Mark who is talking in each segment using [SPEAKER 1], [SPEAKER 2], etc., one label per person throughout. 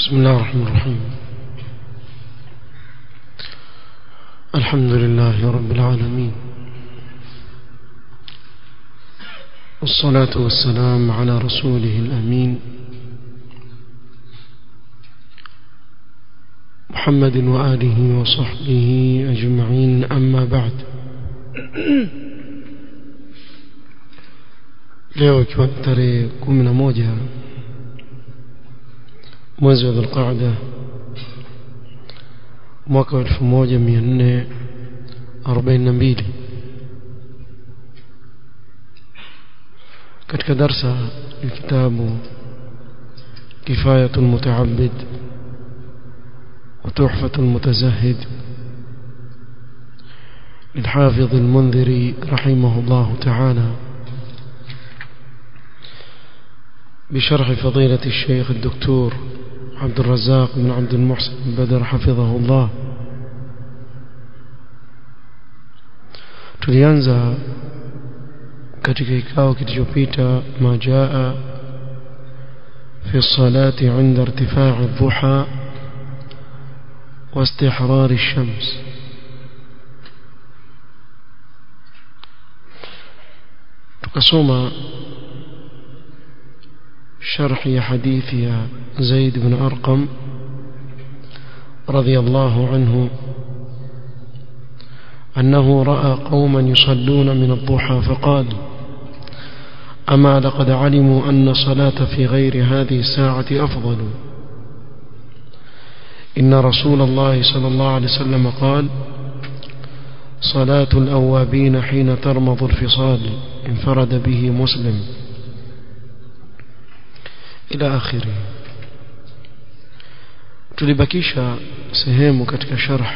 [SPEAKER 1] بسم الله الرحمن الرحيم الحمد لله رب العالمين والصلاة والسلام على رسوله الأمين محمد وآله وصحبه أجمعين أما بعد leo ikiwa tarehe kumi na moja mwezi wa dhulqaada mwaka wa elfu moja mia nne arobaini na mbili katika darsa ya kitabu kifayatu lmutaabid وتحفة المتزهد للحافظ المنذري رحمه الله تعالى بشرح فضيلة الشيخ الدكتور عبد الرزاق بن عبد المحسن البدر حفظه الله tulianza katika kikao kilichopita ma jaa fi salati inda irtifaa dhuha واستحرار الشمس tukasoma شرح حديث زيد بن أرقم رضي الله عنه أنه رأى قوما يصلون من الضحى فقال أما لقد علموا أن صلاة في غير هذه الساعة أفضل إن رسول الله صلى الله عليه وسلم قال صلاة الأوابين حين ترمض الفصال انفرد به مسلم إلى آخره tulibakisha sehemu katika sharh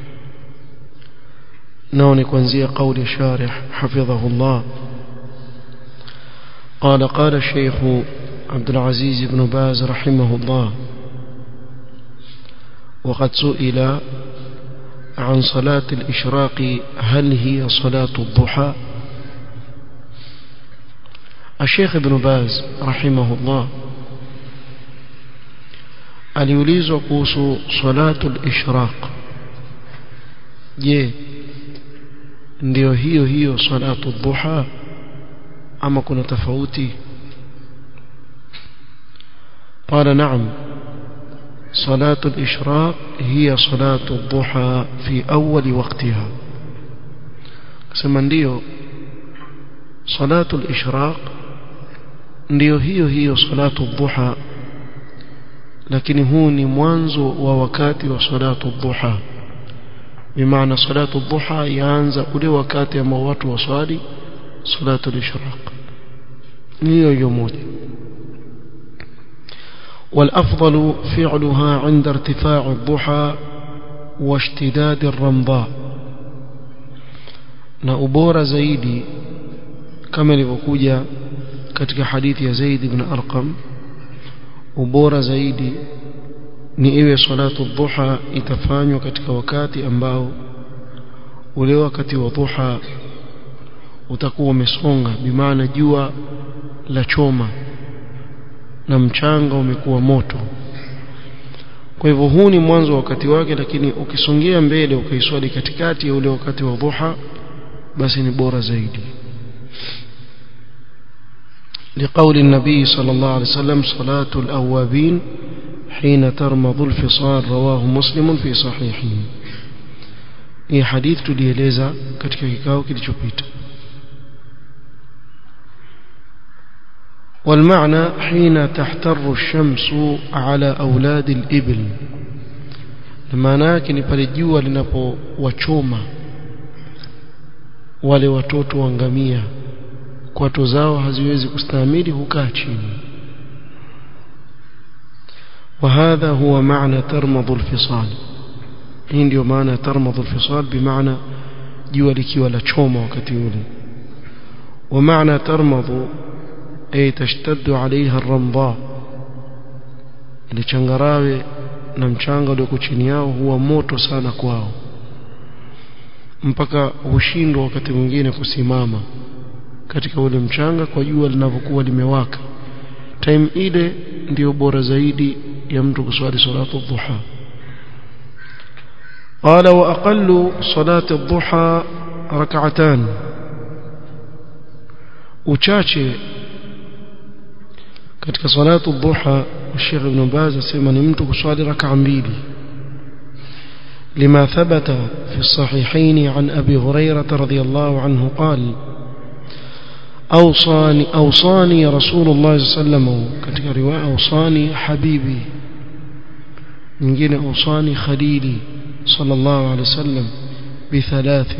[SPEAKER 1] nao ni kuanzia kauli sharih hafidhahu Allah قال قال الشيخ عبد العزيز بن باز رحمه الله وقد سئل عن صلاة الإشراق هل هي صلاة الضحى الشيخ ابن باز رحمه الله aliulizwa kuhusu salatu al-ishraq je ndio hiyo hiyo salatu dhuha ama kuna tofauti قال نعم صلاة الإشراق هي صلاة الضحى في أول وقتها كما ndio صلاة الإشراق ndio hiyo hiyo salatu dhuha lakini huu ni mwanzo wa wakati wa salatu dhuha bimaana salatu dhuha yaanza ule wakati ambao watu waswali salatu al-ishraq hiyo hiyo moja والأفضل فعلها عند ارتفاع الضحى واشتداد الرمضاء na ubora zaidi kama ilivyokuja katika hadithi ya Zaid ibn Arqam ubora zaidi ni iwe salatu dhuha itafanywa katika wakati ambao ule wakati wa dhuha utakuwa umesonga bimaana jua la choma na mchanga umekuwa moto kwa hivyo huu ni mwanzo wa wakati wake lakini ukisongea mbele ukaiswali katikati ya ule wakati wa dhuha basi ni bora zaidi لقول النبي صلى الله عليه وسلم صلاة الأوابين حين ترمض الفصال رواه مسلم في صحيحه هي حديث tulieleza katika kikao kilichopita والمعنى حين تحتر الشمس على أولاد الإبل maana yake ni pale jua linapowachoma wale watoto wa ngamia kwato zao haziwezi kustahimili hukaa chini وهذا هو معنى ترمض الفصال hii ndio maana ترمض الفصال بمعنى jua likiwa la choma wakati ule ومعنى ترمض أي تشتد عليها الرمضاء ile changarawe na mchanga ulioko chini yao huwa moto sana kwao mpaka hushindwa wakati mwingine kusimama katika ule mchanga kwa jua linavyokuwa limewaka time ile ndiyo bora zaidi ya mtu kuswali salatu dhuha قال وأقل صلاة الضحى ركعتان uchache katika salatu dhuha Sheikh Ibn Baz asema ni mtu kuswali rak'a mbili لما ثبت في الصحيحين عن أبي هريرة رضي الله عنه قال أوصاني أوصاني رسول الله صلى الله عليه وسلم katika riwaya أوصاني حبيبي nyingine أوصاني خليلي صلى الله عليه وسلم بثلاث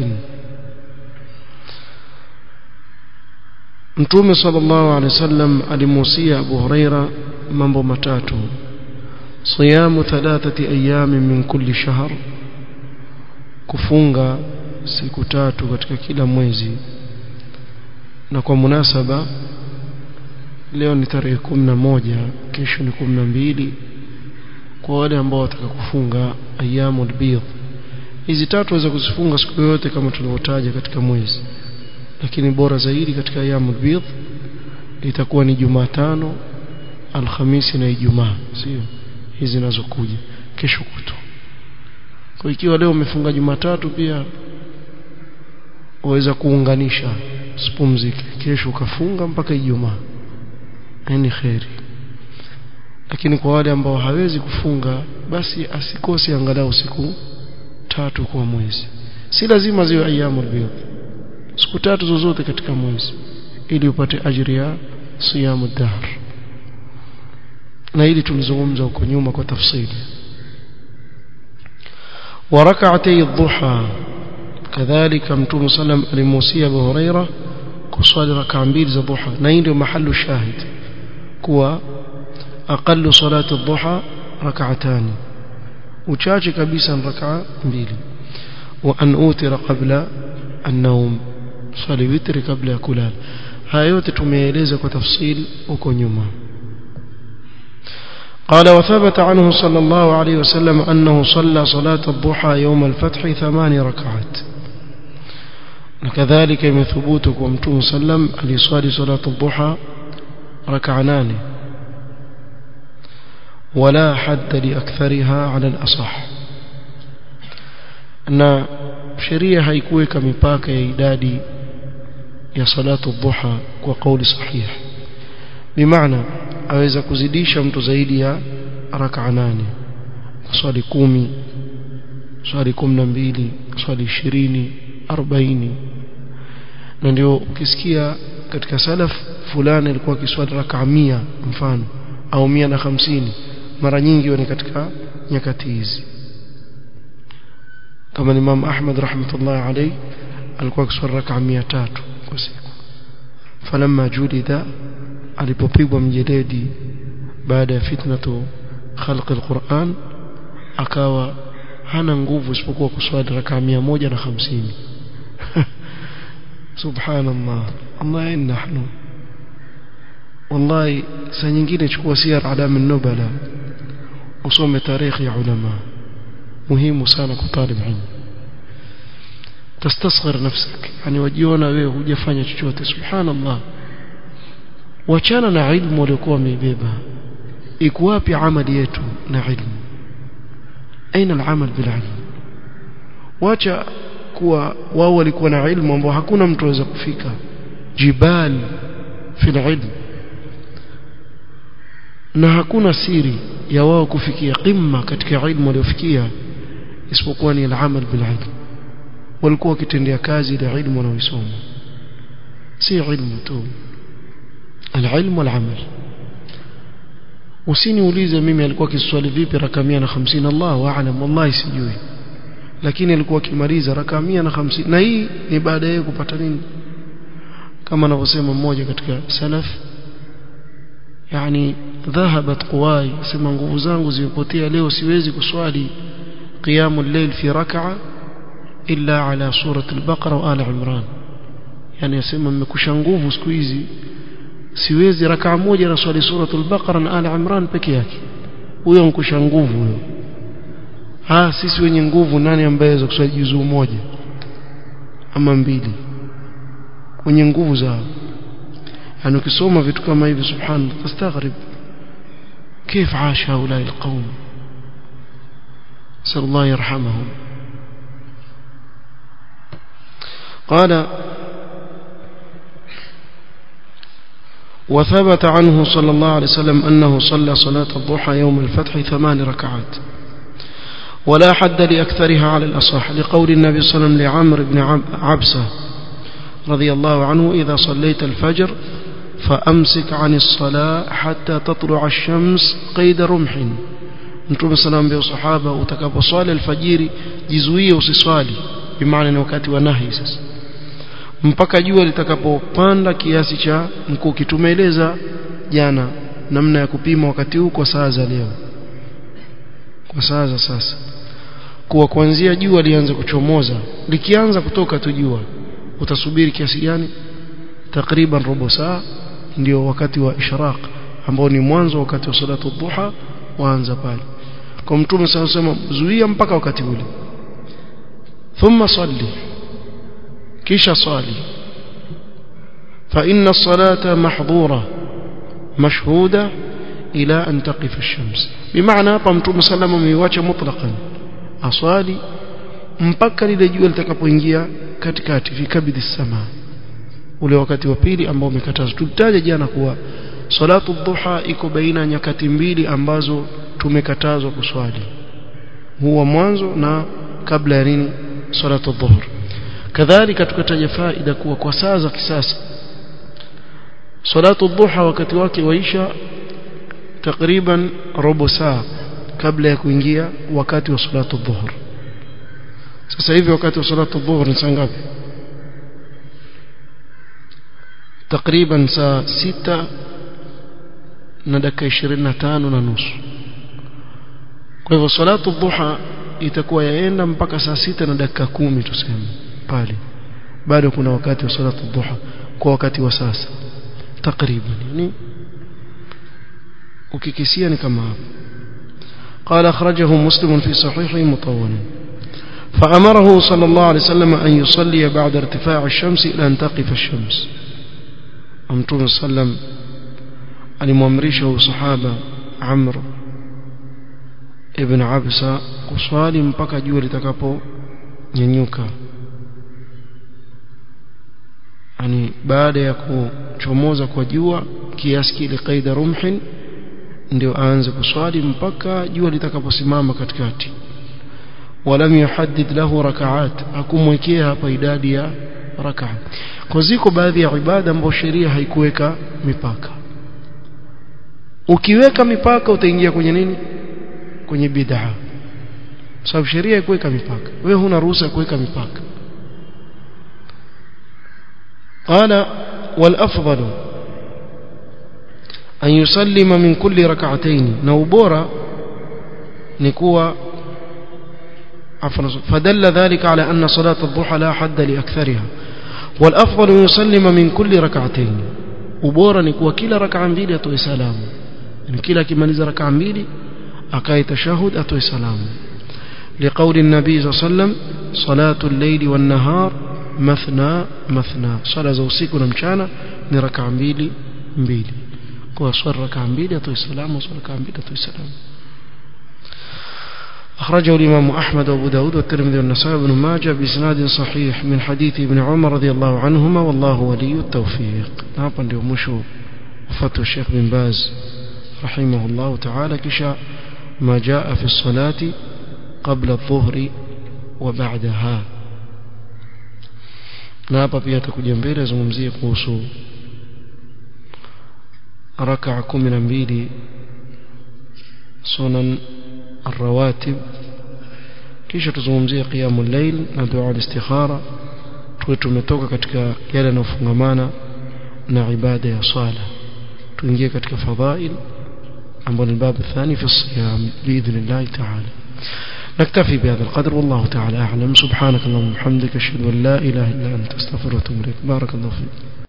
[SPEAKER 1] Mtume sallallahu alaihi wasallam alimuhusia Abu Huraira mambo matatu siyamu thalathati ayamin min kulli shahr kufunga siku tatu katika kila mwezi na kwa munasaba leo ni tarehe moja kesho ni mbili kwa wale ambao wataka kufunga ayyamul bidh hizi tatu waweza kuzifunga siku yoyote kama tulivyotaja katika mwezi lakini bora zaidi katika ayyamul bidh itakuwa ni Jumatano Alhamisi na Ijumaa sio hizi zinazokuja kesho kutwa kwa ikiwa leo umefunga Jumatatu pia waweza kuunganisha usipumzike kesho ukafunga mpaka Ijumaa ni kheri lakini kwa wale ambao hawezi kufunga basi asikose angalau siku tatu kwa mwezi si lazima ziwe ayyamul bidh siku tatu zozote katika mwezi ili upate ajiri ya siyamu dahr na hili tulizungumza huko nyuma kwa tafsiri وركعتي الضحى كذلك متوم صلى الله عليه وسلم alimusia Abu Huraira kuswali rak'a mbili za dhuha na hii ndio mahali shahid kuwa aqallu salati adh-dhuha rak'atani uchache kabisa rak'a mbili wa an utira qabla an-nawm swali witri kabla ya kulala haya yote tumeeleza kwa tafsil huko nyuma قال وثبت عنه صلى الله عليه وسلم أنه صلى صلاة الضحى يوم الفتح ثمان ركعات وكذلك من ثبوتك ومتوم سلم لصالي صلاة الضحى ركعنان ولا حد لأكثرها على الأصح أن sheria haikuweka mipaka ya idadi ya salatu dhuha kwa kauli sahih bimaana aweza kuzidisha mtu zaidi ya raka nane swali kumi swali kumi na mbili swali ishirini arobaini na ndio ukisikia katika salaf fulani alikuwa akiswali raka mia mfano au mia na hamsini mara nyingi ni katika nyakati hizi kama Imam Ahmad rahmatullahi alayhi alikuwa akiswali raka 300 kwa siku falamma julida alipopigwa mjeledi baada ya fitnatu khalq alquran akawa hana nguvu isipokuwa kuswali raka 150 subhanallah Allah nahnu wallahi saa nyingine chukua siyar alam an-nubala usome tarikhi ya ulama muhimu sana kwa talib ilmu tastasghir nafsak yani wajiona wewe hujafanya chochote subhanallah wachana na ilmu waliokuwa wameibeba iko wapi amali yetu na ilmu aina al-amal bil ilm wacha kuwa wao walikuwa na ilmu ambao hakuna mtu aweza kufika jibal fil ilm na hakuna siri ya wao kufikia qimma katika ilmu waliofikia isipokuwa ni al-amal bil ilm walikuwa wakitendea kazi ile ilmu wanaoisoma si ilmu tu al-ilm wal-amal usiniulize mimi alikuwa akiswali vipi raka 150 Allahu aalam wallahi sijui lakini alikuwa akimaliza raka 150 na hii ni baada ya kupata nini kama anavyosema mmoja katika salaf yani dhahabat quwai sema nguvu zangu zimepotea leo siwezi kuswali قيام الليل في ركعة إلا على سورة البقرة وآل عمران يعني يسمى مكوشا nguvu siku hizi siwezi rakaa moja na swali suratul baqara na ali imran peke yake huyo nkusha nguvu huyo ah sisi wenye nguvu nani ambaye aweza kuswali juzuu moja ama mbili wenye nguvu zao yani ukisoma vitu kama hivi subhanallah tastaghrib كيف عاش هؤلاء القوم نسأل الله يرحمهم قال وثبت عنه صلى الله عليه وسلم أنه صلى صلاة الضحى يوم الفتح ثمان ركعات ولا حد لأكثرها على الأصح لقول النبي صلى الله عليه وسلم لعمر بن عبسة رضي الله عنه إذا صليت الفجر فأمسك عن الصلاة حتى تطلع الشمس قيد رمح mtume sana ambia sahaba utakaposwali alfajiri jizuie usiswali bimaana ni wakati wa nahi sasa mpaka jua litakapopanda kiasi cha mkuki tumeeleza jana namna ya kupima wakati huu kwa saa za leo kwa saa za sasa kuwa kuanzia jua lianze kuchomoza likianza kutoka tu jua utasubiri kiasi gani takriban robo saa ndio wakati wa ishraq ambao ni mwanzo wakati wa salatu dhuha waanza pale kwa mtume sana sema zuia mpaka wakati ule thumma salli kisha swali fa inna as-salata mahdhura mashhuda ila an taqif ash-shams bimaana hapa mtume sallama ameiacha mutlaqan aswali mpaka lile jua litakapoingia katikati fi kabidhi sama ule wakati wa pili ambao umekatazwa tulitaja jana kuwa salatu dhuha iko baina nyakati mbili ambazo tumekatazwa kuswali huwa mwanzo na kabla ya nini salatu dhuhur kadhalika tukataja faida kuwa kwa saa za kisasa salatu dhuha wakati wake waisha takriban robo saa kabla ya kuingia wakati wa salatu dhuhur sasa hivi wakati wa salatu dhuhur ni saa ngapi takriban saa sita na dakika 25 na nusu kwa hivyo salatu dhuha itakuwa yaenda mpaka saa sita na dakika kumi tuseme pale bado kuna wakati wa salatu dhuha kwa wakati wa sasa takriban yani ukikisia ni kama hapo قال أخرجه مسلم في صحيحه مطولا فأمره صلى الله عليه وسلم أن يصلي بعد ارتفاع الشمس إلى أن تقف الشمس أمتون صلى الله عليه وسلم alimwamrisha sahaba Amr ibn Absa kuswali mpaka jua litakaponyanyuka yani baada ya kuchomoza kwa jua kiasi kile qaida rumhin ndio aanze kuswali mpaka jua litakaposimama katikati walam yuhaddid lahu rakaat hakumwekea hapa idadi ya rakaa kwa ziko baadhi ya ibada ambazo sheria haikuweka mipaka ukiweka mipaka utaingia kwenye nini kwenye bid'a sababu sheria haikuweka mipaka wewe huna ruhusa kuweka mipaka قال والافضل أن يسلم من كل ركعتين نوبورا نكوى عفوا فدل ذلك على أن صلاة الضحى لا حد لأكثرها والأفضل أن يسلم من كل ركعتين ubora ni kuwa kila rakaa mbili atoe salamu yani kila akimaliza rakaa mbili akae tashahud atoe salamu لقول النبي صلى الله عليه وسلم صلاة الليل والنهار مثنى مثنى صلاة za usiku na mchana ni rakaa mbili mbili kwa swala rakaa mbili atoe salamu swala rakaa mbili atoe salamu أخرجه الإمام أحمد وأبو داود والترمذي والنسائي بن ماجه بإسناد صحيح من حديث ابن عمر رضي الله عنهما والله ولي التوفيق hapa ndio mwisho وفتوى الشيخ بن باز رحمه الله تعالى كشا ما جاء في الصلاة قبل الظهر وبعدها na hapa pia atakuja mbele azungumzie kuhusu rakaa kumi na mbili sunan الرواتب kisha tuzungumzie qiyamul layl na dua al-istikhara tuwe tumetoka katika yale yanayofungamana na ibada ya swala tuingie katika fadhail ambao ni babu thani fi siyam biidhnillah ta'ala نكتفي بهذا القدر والله تعالى أعلم سبحانك اللهم وبحمدك أشهد أن لا إله إلا أنت أستغفرك وأتوب إليك بارك الله فيك